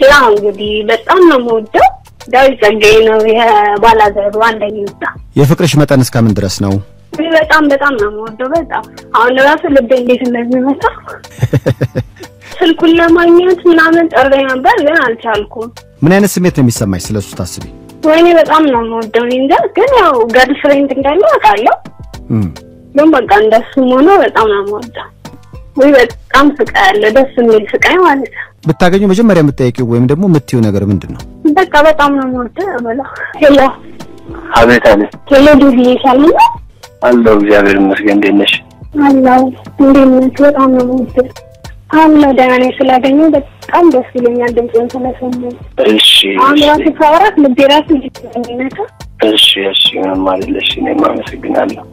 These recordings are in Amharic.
ያው እንግዲህ በጣም ነው የምወደው ዳዊት ጸጋዬ ነው የባላዘሩ አንደኛ ወጣ። የፍቅርሽ መጠን እስከምን ድረስ ነው? እኔ በጣም በጣም ነው የምወደው በጣም አሁን ራሱ ልቤ እንዴት እንደሚመታ ስልኩን ለማግኘት ምናምን ጥሬ ነበር ግን አልቻልኩም። ምን አይነት ስሜት ነው የሚሰማሽ ስለሱ ታስቢ? ወይኔ በጣም ነው የምወደው። እኔ እንጃ ግን ያው ገርል ፍሬንድ እንዳለው አውቃለሁ። እም፣ ግን በቃ እንደሱም ሆኖ በጣም ነው የምወደው። ወይ በጣም ስቃይ አለ፣ ደስ የሚል ስቃይ ማለት ነው። ብታገኙ መጀመሪያ የምትጠይቂው ወይም ደግሞ የምትይው ነገር ምንድን ነው? በቃ በጣም ነው የምወደው ብለው ሄሎ አቤት አቤት ሄሎ ዲቪ ይሻልና አለው እግዚአብሔር ይመስገን። እንዴት ነሽ? አለው እንዴት ነህ? በጣም ነው የምወደው። አለ ደህና ነኝ። ስላገኘሁ በጣም ደስ ይለኛል። ድምፅህን ስለሰማሁ እሺ አሁን እሺ ራሱ ሳወራት ልቤ ራሱ ይነካ እሺ እሺ ምንም አይደለሽ። እኔም አመሰግናለሁ።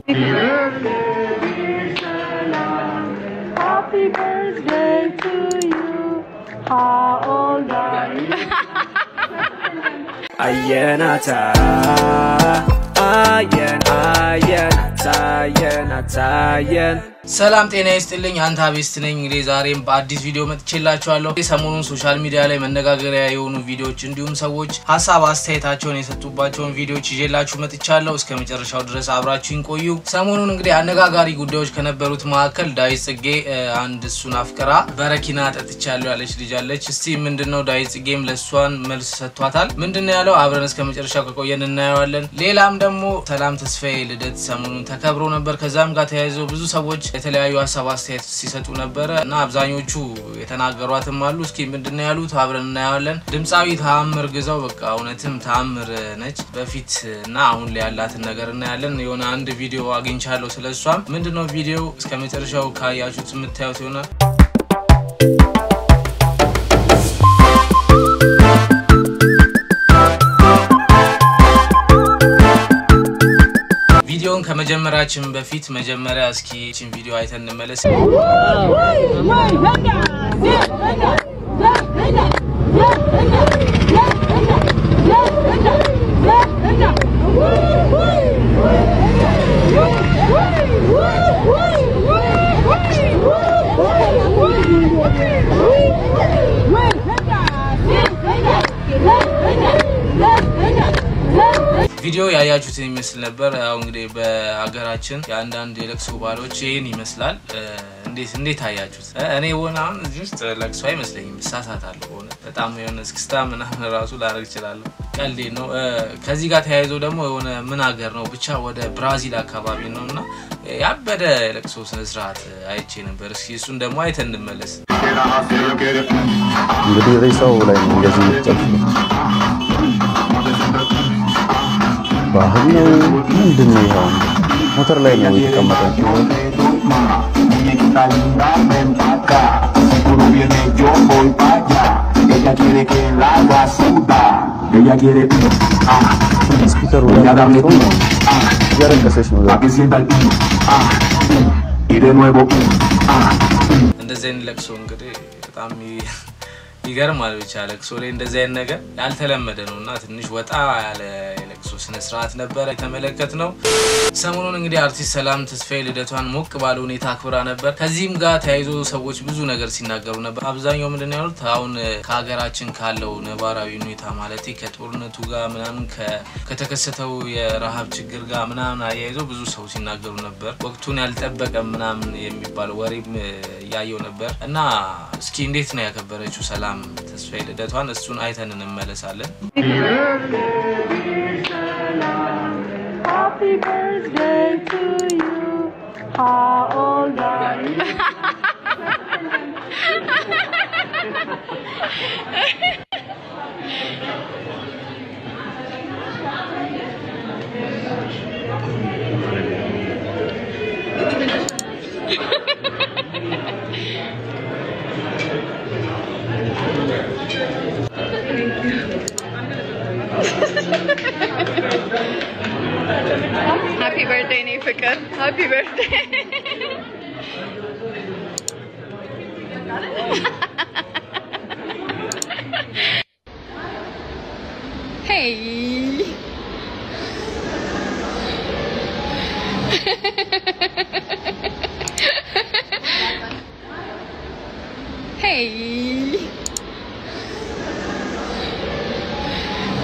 Happy birthday to you. How old are you? አየናታ አየን አየናታ አየናታ አየን ሰላም ጤና ይስጥልኝ። አንተ አቤስት ነኝ። እንግዲህ ዛሬም በአዲስ ቪዲዮ መጥቼላችኋለሁ። ሰሞኑን ሶሻል ሚዲያ ላይ መነጋገሪያ የሆኑ ቪዲዮዎች እንዲሁም ሰዎች ሀሳብ አስተያየታቸውን የሰጡባቸውን ቪዲዮዎች ይዤላችሁ መጥቻለሁ። እስከ መጨረሻው ድረስ አብራችሁኝ ቆዩ። ሰሞኑን እንግዲህ አነጋጋሪ ጉዳዮች ከነበሩት መካከል ዳዊት ጽጌ እ፣ አንድ እሱን አፍቅራ በረኪና ጠጥቻለሁ ያለች ልጅ አለች። እስቲ ምንድነው ዳዊት ጽጌም ለእሷን መልስ ሰጥቷታል። ምንድነው ያለው? አብረን እስከ መጨረሻው ከቆየን እናየዋለን። ሌላም ደግሞ ሰላም ተስፋዬ ልደት ሰሞኑን ተከብሮ ነበር። ከዛም ጋር ተያይዘው ብዙ ሰዎች የተለያዩ ሀሳብ አስተያየት ሲሰጡ ነበረ እና አብዛኞቹ የተናገሯትም አሉ። እስኪ ምንድነው ያሉት አብረን እናየዋለን። ድምፃዊ ተአምር ግዛው በቃ እውነትም ተአምር ነች። በፊት እና አሁን ላይ ያላትን ነገር እናያለን። የሆነ አንድ ቪዲዮ አግኝቻለሁ ስለ እሷም። ምንድነው ቪዲዮ እስከ መጨረሻው ካያችሁት የምታዩት ይሆናል። ቪዲዮውን ከመጀመራችን በፊት መጀመሪያ እስኪ ችን ቪዲዮ አይተን እንመለስ። ቪዲዮ ያያችሁትን ይመስል ነበር። ያው እንግዲህ በሀገራችን የአንዳንድ የለቅሶ ባህሎች ይህን ይመስላል። እ፣ እንዴት እንዴት አያችሁት? እ፣ እኔ ሆነ አሁን እዚህ ውስጥ ለቅሶ አይመስለኝም፣ እሳሳታለሁ። ሆነ በጣም የሆነ እስክስታ ምናምን ራሱ ላደርግ እችላለሁ። ቀልዴ ነው። እ፣ ከዚህ ጋር ተያይዞ ደግሞ የሆነ ምን ሀገር ነው ብቻ ወደ ብራዚል አካባቢ ነው እና ያበደ የለቅሶ ስነስርዓት አይቼ ነበር። እስኪ እሱን ደግሞ አይተን እንመለስ። እንግዲህ ሬሳው ላይ ነው እንደዚህ የምትጨፍሩት። ባህል ነው ምንድን ነው? ይኸው ሞተር ላይ ነው የተቀመጠው። ስፒከሩ ላይ ተቀምጦ ነው እያለቀሰች ነው። እንደዚህ አይነት ለቅሶ እንግዲህ በጣም ይ- ይገርማል። ብቻ ለቅሶ ላይ እንደዚህ አይነት ነገር ያልተለመደ ነው እና ትንሽ ወጣ ያለ የለቅሶ ስነስርዓት ነበረ የተመለከት ነው። ሰሞኑን እንግዲህ አርቲስት ሰላም ተስፋዬ ልደቷን ሞቅ ባለ ሁኔታ አክብራ ነበር። ከዚህም ጋር ተያይዞ ሰዎች ብዙ ነገር ሲናገሩ ነበር። አብዛኛው ምንድን ነው ያሉት አሁን እ፣ ከሀገራችን ካለው ነባራዊ ሁኔታ ማለት ከጦርነቱ ጋር ምናምን ከ- ከተከሰተው የረሃብ ችግር ጋር ምናምን አያይዘው ብዙ ሰው ሲናገሩ ነበር። ወቅቱን ያልጠበቀ ምናምን የሚባል ወሬም እ፣ እያየው ነበር እና እስኪ እንዴት ነው ያከበረችው ሰላም ተስፋዬ ልደቷን? እሱን አይተን እንመለሳለን። Happy birthday to you. How old are you? ሃፒ በርዝዴይ ኔ ፍቅር ሃፒ በርዝዴይ ሄይ ሄይ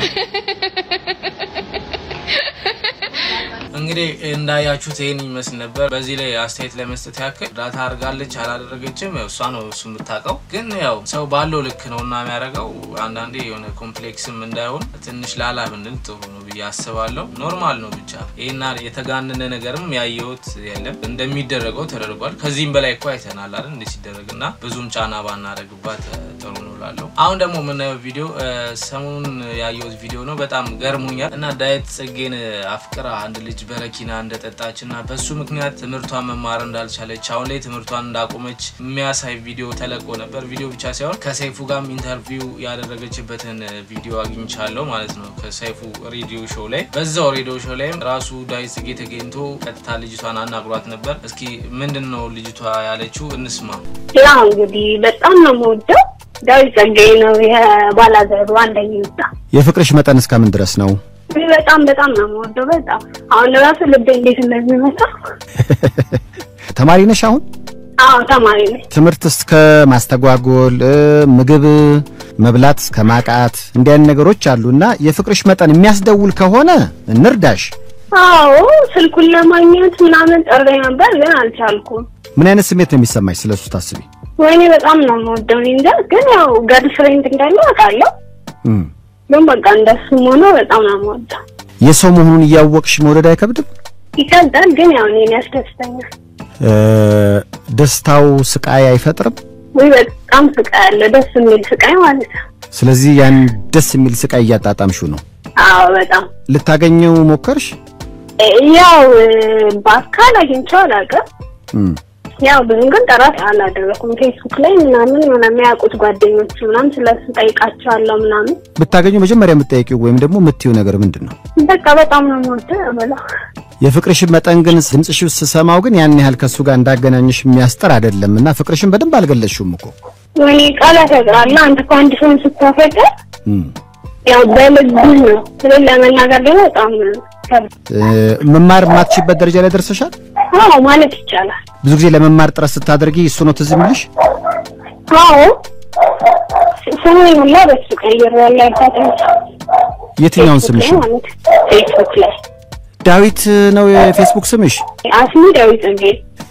እንግዲህ እንዳያችሁት ይህን ይመስል ነበር። በዚህ ላይ አስተያየት ለመስጠት ያክል እርዳታ አድርጋለች አላደረገችም፣ ያው እሷ ነው እሱ የምታውቀው። ግን ያው ሰው ባለው ልክ ነው እና የሚያደርገው አንዳንዴ የሆነ ኮምፕሌክስም እንዳይሆን ትንሽ ላላ ብንል ጥሩ ነው ብዬ አስባለሁ። ኖርማል ነው ብቻ ይህና የተጋነነ ነገርም ያየሁት የለም። እንደሚደረገው ተደርጓል። ከዚህም በላይ እኮ አይተናል አይደል እንደ ሲደረግ እና ብዙም ጫና ባናደርግባት ጥሩ ነው እላለሁ። አሁን ደግሞ የምናየው ቪዲዮ ሰሞኑን ያየሁት ቪዲዮ ነው። በጣም ገርሞኛል እና ዳዊት ጽጌን አፍቅራ አንድ ልጅ በረኪና እንደጠጣች እና በሱ ምክንያት ትምህርቷን መማር እንዳልቻለች አሁን ላይ ትምህርቷን እንዳቆመች የሚያሳይ ቪዲዮ ተለቆ ነበር። ቪዲዮ ብቻ ሳይሆን ከሰይፉ ጋርም ኢንተርቪው ያደረገችበትን ቪዲዮ አግኝቻለሁ ማለት ነው ከሰይፉ ሬዲዮ ሾው ላይ። በዛው ሬዲዮ ሾው ላይም ራሱ ዳዊት ጽጌ ተገኝቶ ቀጥታ ልጅቷን አናግሯት ነበር። እስኪ ምንድን ነው ልጅቷ ያለችው እንስማ። ያው እንግዲህ በጣም ነው የምወደው ዳዊት ጸጋዬ ነው የባላዘሩ አንደኛ ይወጣ የፍቅርሽ መጠን እስከምን ድረስ ነው? በጣም በጣም ነው የምወደው። በጣም አሁን ራሱ ልቤ እንዴት እንደሚመታ ተማሪ ነሽ አሁን? አዎ ተማሪ ነኝ። ትምህርት እስከ ማስተጓጎል እ፣ ምግብ መብላት እስከ ማቃት እንዲህ አይነት ነገሮች አሉ እና የፍቅርሽ መጠን የሚያስደውል ከሆነ እንርዳሽ። አዎ ስልኩን ለማግኘት ምናምን ጠርሬ ነበር ግን አልቻልኩም። ምን አይነት ስሜት ነው የሚሰማሽ ስለሱ ታስቢ? ወይኔ በጣም ነው የምወደው። እኔ እንጃ ግን ያው ገርል ፍሬንድ እንዳለው አውቃለሁ። እም፣ ግን በቃ እንደሱም ሆኖ በጣም ነው የምወደው። የሰው መሆኑን እያወቅሽ መውደድ አይከብድም? ይከብዳል ግን ያው እኔን ያስደስተኛል። እ፣ ደስታው ስቃይ አይፈጥርም? ወይ በጣም ስቃይ አለ፣ ደስ የሚል ስቃይ ማለት ነው። ስለዚህ ያን ደስ የሚል ስቃይ እያጣጣምሽው ነው። አዎ በጣም ልታገኘው ሞከርሽ? እ፣ ያው እ፣ በአካል አግኝቼው አላውቅም። እም፣ ያው ብዙም ግን ጥረት አላደረኩም። ፌስቡክ ላይ ምናምን የሆነ የሚያውቁት ጓደኞች ምናምን ስለሱ ጠይቃቸዋለሁ ምናምን። ብታገኘው መጀመሪያ የምትጠይቂው ወይም ደግሞ የምትይው ነገር ምንድን ነው? በቃ በጣም ነው የምወደው ብለው የፍቅርሽን መጠን ግን ድምፅሽ ስሰማው ግን ያን ያህል ከሱ ጋር እንዳገናኝሽ የሚያስጠር አይደለም እና ፍቅርሽን በደንብ አልገለጽሽውም እኮ። ወይኔ ቃላት ያጥራል። አንተ እኮ አንድ ሰውን ስታፈቅር እም፣ ያው በልብህ ነው። ስለ ለመናገር ደግሞ በጣም ከብድ እ፣ መማር የማትችይበት ደረጃ ላይ ደርሰሻል? አዎ ማለት ይቻላል። ብዙ ጊዜ ለመማር ጥረት ስታደርጊ እሱ ነው ትዝ የሚልሽ? አዎ ስሙ ሁላ በሱ ቀይር ያለ አይታጠም የትኛውን ስምሽ ነው? ማለት ፌስቡክ ላይ ዳዊት ነው የፌስቡክ ስምሽ? አስሚ ዳዊት ጽጌ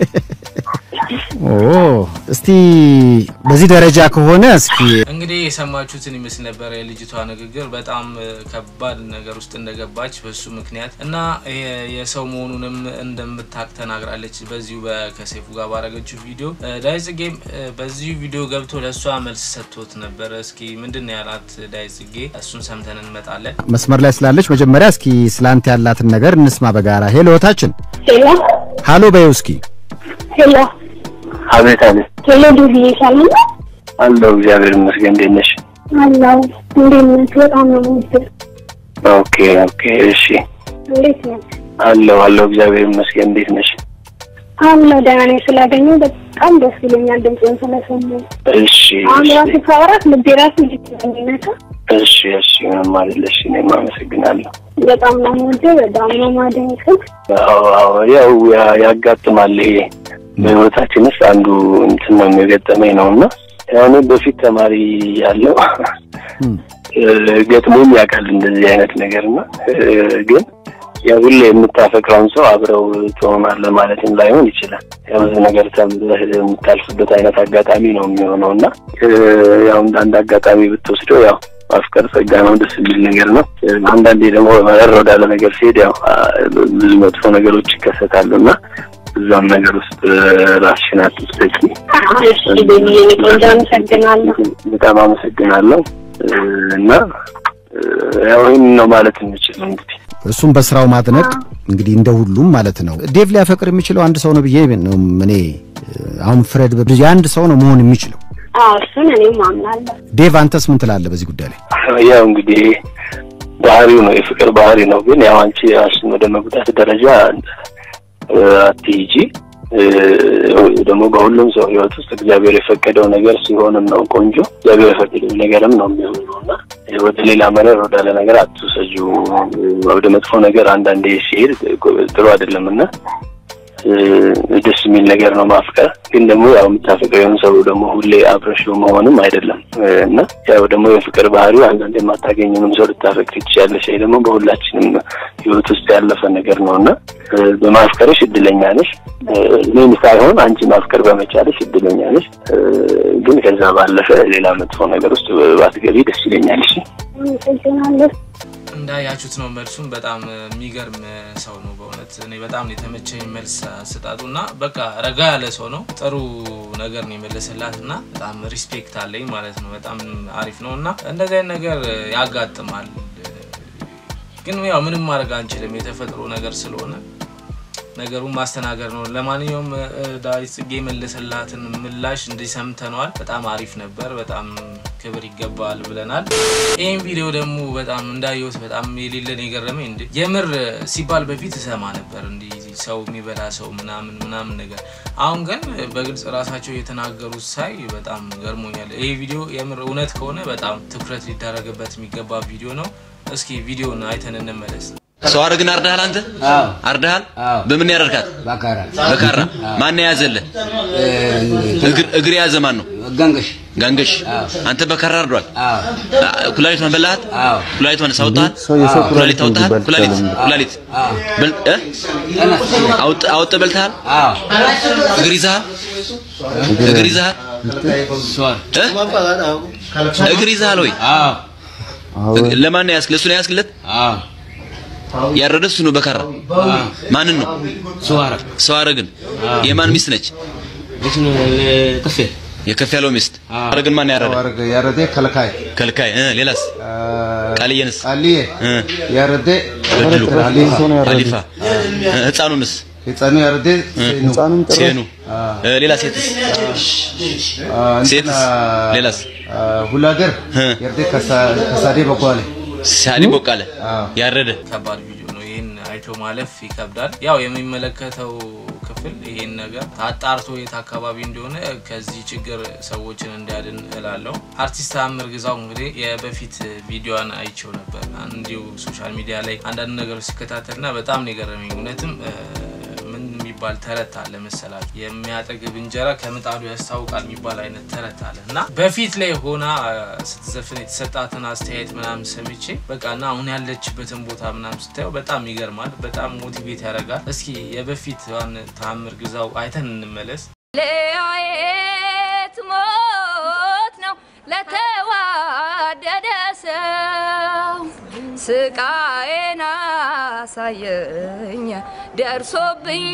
ኦ እስቲ በዚህ ደረጃ ከሆነ እስኪ እንግዲህ የሰማችሁትን ይመስል ነበር የልጅቷ ንግግር። በጣም እ፣ ከባድ ነገር ውስጥ እንደገባች በሱ ምክንያት እና የ- የሰው መሆኑንም እንደምታቅ ተናግራለች። በዚሁ በ- ከሰይፉ ጋር ባረገችው ቪዲዮ እ፣ ዳዊት ጽጌም እ፣ በዚሁ ቪዲዮ ገብቶ ለእሷ መልስ ሰጥቶት ነበር። እስኪ ምንድን ነው ያላት ዳዊት ጽጌ? እሱን ሰምተን እንመጣለን። መስመር ላይ ስላለች መጀመሪያ እስኪ ስላንተ ያላትን ነገር እንስማ በጋራ። ሄሎ እህታችን፣ ሄሎ ሃሎ በይው እስኪ። ሄሎ አቤት አቤት ሄሎ ዱብዬ ሰላም ነው አለው እግዚአብሔር ይመስገን። እንዴት ነሽ? አላው እንዴት ነህ? በጣም ነው የምወደው። ኦኬ ኦኬ እሺ እንዴት ነህ? አለው አለው እግዚአብሔር ይመስገን። እንዴት ነሽ? አለሁ ደህና ነኝ። ስላገኘሁ በጣም ደስ ይለኛል ድምፅህን ስለሰማሁ። እሺ አሁን እሺ ራሱ ሳወራት ልቤ ራሱ እንዴት እንደሚነካ እሺ እሺ ምንም አይደለሽ። እኔም አመሰግናለሁ። በጣም ነው የምወደው። በጣም ነው የማደንቅህ። አዎ አዎ ያው ያ- ያጋጥማል ይሄ በህይወታችን ውስጥ አንዱ እንትን ነው የሚገጠመኝ ነው እና ያው እኔ በፊት ተማሪ ያለው እም፣ ገጥሞኝ ያውቃል እንደዚህ አይነት ነገር እና ግን ያው ሁሌ የምታፈቅረውን ሰው አብረው ትሆናለህ ማለትም ላይሆን ይችላል። ያው ብዙ ነገር ተምረህ የምታልፍበት አይነት አጋጣሚ ነው የሚሆነው እና ያው እንደ አንድ አጋጣሚ ብትወስደው ያው ማፍቀር ጸጋ ነው፣ ደስ የሚል ነገር ነው። አንዳንዴ ደግሞ መረር ወዳለ ነገር ሲሄድ ያው ብዙ መጥፎ ነገሮች ይከሰታሉ እና እዛም ነገር ውስጥ ራስሽን አትስጠቂ። እሺ ቤቢዬ፣ እኔ ቆንጆ አመሰግናለሁ። በጣም አመሰግናለሁ እና ያው ይህን ነው ማለት የምችለው እንግዲህ እሱም በስራው ማድነቅ እንግዲህ እንደ ሁሉም ማለት ነው። ዴቭ ሊያፈቅር የሚችለው አንድ ሰው ነው ብዬ ነው እኔ አሁን ፍረድ በብዙ የአንድ ሰው ነው መሆን የሚችለው። አዎ እሱን እኔም አምናለሁ። ዴቭ አንተስ ምን ትላለህ በዚህ ጉዳይ ላይ? ያው እንግዲህ ባህሪው ነው የፍቅር ባህሪ ነው። ግን ያው አንቺ ራስን ወደ መጉዳት ደረጃ አትሂጂ። ደግሞ በሁሉም ሰው ህይወት ውስጥ እግዚአብሔር የፈቀደው ነገር ሲሆንም ነው ቆንጆ። እግዚአብሔር የፈቀደው ነገርም ነው የሚሆነው እና ወደ ሌላ መረር ወዳለ ነገር አትውሰጁ። ወደ መጥፎ ነገር አንዳንዴ ሲሄድ ጥሩ አይደለም እና ደስ የሚል ነገር ነው ማፍቀር። ግን ደግሞ ያው የምታፈቅረውን ሰው ደግሞ ሁሌ አብረሽው መሆንም አይደለም እና ያው ደግሞ የፍቅር ባህሪው አንዳንድ የማታገኙንም ሰው ልታፈቅር ትችያለሽ። ይሄ ደግሞ በሁላችንም ህይወት ውስጥ ያለፈ ነገር ነው እና በማፍቀርሽ እድለኛ ነሽ። እኔም ሳይሆን አንቺ ማፍቀር በመቻለሽ እድለኛ ነሽ። ግን ከዛ ባለፈ ሌላ መጥፎ ነገር ውስጥ ባትገቢ ደስ ይለኛል። እሺ አመሰግናለሁ። እንዳያችሁት ነው መልሱን። በጣም የሚገርም ሰው ነው በእውነት እኔ በጣም ነው የተመቸኝ መልስ አሰጣጡ እና በቃ ረጋ ያለ ሰው ነው። ጥሩ ነገር ነው የመለሰላት እና በጣም ሪስፔክት አለኝ ማለት ነው። በጣም አሪፍ ነው እና እንደዚህ አይነት ነገር ያጋጥማል። ግን ያው ምንም ማድረግ አንችልም የተፈጥሮ ነገር ስለሆነ ነገሩን ማስተናገድ ነው። ለማንኛውም ዳዊት ጽጌ የመለሰላትን ምላሽ እንዲህ ሰምተነዋል። በጣም አሪፍ ነበር። በጣም ክብር ይገባል ብለናል። ይህም ቪዲዮ ደግሞ በጣም እንዳየሁት በጣም የሌለን የገረመኝ እንደ የምር ሲባል በፊት እሰማ ነበር እንዲህ ሰው የሚበላ ሰው ምናምን ምናምን ነገር። አሁን ግን በግልጽ ራሳቸው የተናገሩት ሳይ በጣም ገርሞኛል። ይህ ቪዲዮ የምር እውነት ከሆነ በጣም ትኩረት ሊደረግበት የሚገባ ቪዲዮ ነው። እስኪ ቪዲዮን አይተን እንመለስ። ሰው አረግን አርዳሃል? አንተ አርዳሃል? በምን ያረድካት? በካራ በካራ ማን የያዘልህ? እግር እግር የያዘ ማን ነው? ገንገሽ ጋንገሽ። አንተ በካራ አርዷል። ኩላሊቷን በላሃት? ኩላሊቷን ሳውጣት? የሰው ኩላሊት አውጣት? ኩላሊት ኩላሊት ይባላል። ኩላሊት በል- እ? አውጥ- አውጥተህ በልተሃል? እግር ይዘሃል? እግር ይዘሃል? እ? እግር ይዘሃል ወይ? እግ- ለማን ነው ያስክለት? እሱ ነው ያስክለት? ያረደ እሱ ነው በካራ። ማንን ነው? ሰው አረግን። የማን ሚስት ነች? የከፍ ያለው ሚስት። አረግን ማን ያረደ? ያረደ ከልካይ ከልካይ። እ ሌላስ? ቃልየንስ? ቃልዬ እ ያረደ በድሉ ሀሊፋ ሀሊፋ። እ ህፃኑንስ? ህፃኑ ያረደ ህፃኑም ጭራሽ ሴኑ። እ ሌላ ሴትስ? ሴትስ? ሌላስ? ሁሉ ሀገር ያረደ ከሳዴ በጓለ ሳሊ ቦቃለ ያረደ ከባድ ቪዲዮ ነው። ይህን አይቶ ማለፍ ይከብዳል። ያው የሚመለከተው ክፍል ይህን ነገር አጣርቶ የት አካባቢ እንደሆነ ከዚህ ችግር ሰዎችን እንዲያድን እላለሁ። አርቲስት ተአምር ግዛው እንግዲህ የበፊት ቪዲዮን አይቸው ነበር እንዲሁ ሶሻል ሚዲያ ላይ አንዳንድ ነገሮች ሲከታተልና በጣም ነው የገረመኝ። እውነትም እ፣ ምን የሚባል ተረት አለ መሰላችሁ? የሚያጠግብ እንጀራ ከምጣዱ ያስታውቃል የሚባል አይነት ተረት አለ እና በፊት ላይ ሆና እ፣ ስትዘፍን የተሰጣትን አስተያየት ምናምን ሰምቼ በቃ እና አሁን ያለችበትን ቦታ ምናምን ስታየው በጣም ይገርማል። በጣም ሞቲቬት ያደርጋል። እስኪ የበፊት ዋን ተአምር ግዛው አይተን እንመለስ። ለያየት ሞት ነው ለተዋደደ ሰው ስቃዬን አሳየኝ ደርሶብኝ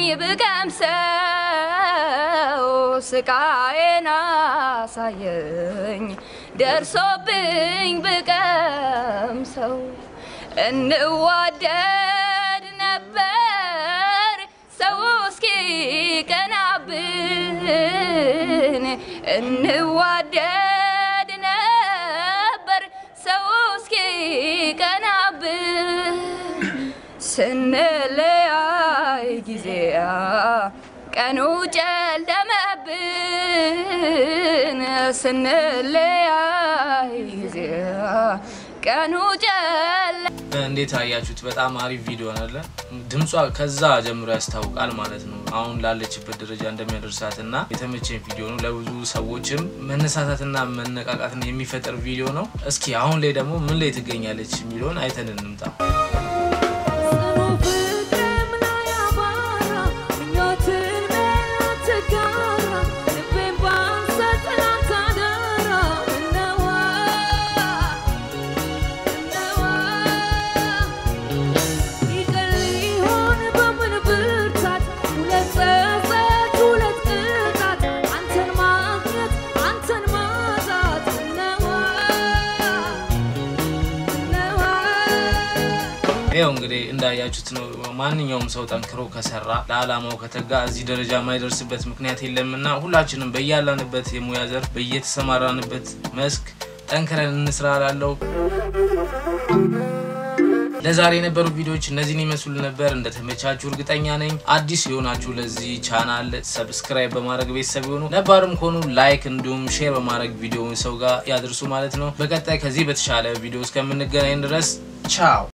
ብቀምሰው ስቃዬን አሳየኝ ደርሶብኝ ብቀምሰው እንዋደድ ነበር ሰው እስኪ ቀናብን እንዋደድ ነበር ሰው እስኪ ቀናብን ስንለያይ ጊዜ ቀኑ ጨለመብን ስንለያይ ጊዜ ቀኑ ጨለ እንዴት አያችሁት? በጣም አሪፍ ቪዲዮ አለ። ድምጿ ከዛ ጀምሮ ያስታውቃል ማለት ነው አሁን ላለችበት ደረጃ እንደሚያደርሳት እና የተመቸኝ ቪዲዮ ነው። ለብዙ ሰዎችም መነሳሳትና መነቃቃትን የሚፈጥር ቪዲዮ ነው። እስኪ አሁን ላይ ደግሞ ምን ላይ ትገኛለች የሚለውን አይተን እንምጣ። ይኸው እንግዲህ እንዳያችሁት ነው። ማንኛውም ሰው ጠንክሮ ከሰራ ለዓላማው ከተጋ እዚህ ደረጃ የማይደርስበት ምክንያት የለምና ሁላችንም በያላንበት የሙያ ዘርፍ በየተሰማራንበት መስክ ጠንክረን እንስራ ላለው ለዛሬ የነበሩ ቪዲዮዎች እነዚህን ይመስሉ ነበር። እንደተመቻችሁ እርግጠኛ ነኝ። አዲስ የሆናችሁ ለዚህ ቻናል ሰብስክራይብ በማድረግ ቤተሰብ የሆኑ ነባርም ከሆኑ ላይክ እንዲሁም ሼር በማድረግ ቪዲዮውን ሰው ጋር ያድርሱ ማለት ነው። በቀጣይ ከዚህ በተሻለ ቪዲዮ እስከምንገናኝ ድረስ ቻው።